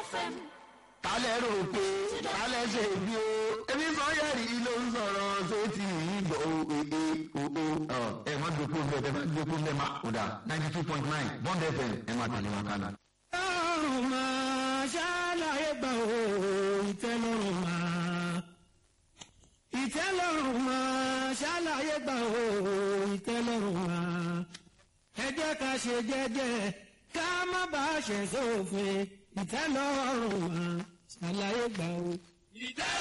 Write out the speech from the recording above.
FM. kálẹ̀ rò pé kálẹ̀ ṣe bí o ebi sọ́yẹ̀rì ló ń sọ̀rọ̀ sétí ìgbọ̀ òye òo ẹ̀ má dòkó bẹ́ẹ̀ ẹ̀ má dòkó bẹ́ẹ̀ má kódà ninety two point nine bond fm ẹ̀ má tẹ̀lé wọn kánà. ọ̀run máa ṣàlàyé gbà ó ìtẹ́lọ́rùn máa ìtẹ́lọ́rùn máa ṣàlàyé gbà ó ìtẹ́lọ́rùn máa ẹ jẹ́ ká ṣe jẹ́jẹ́ ká má bàa ṣẹ̀ sófin ìtẹ́lọ́rùn máa ṣàlàyé gbà ó. ìtẹ́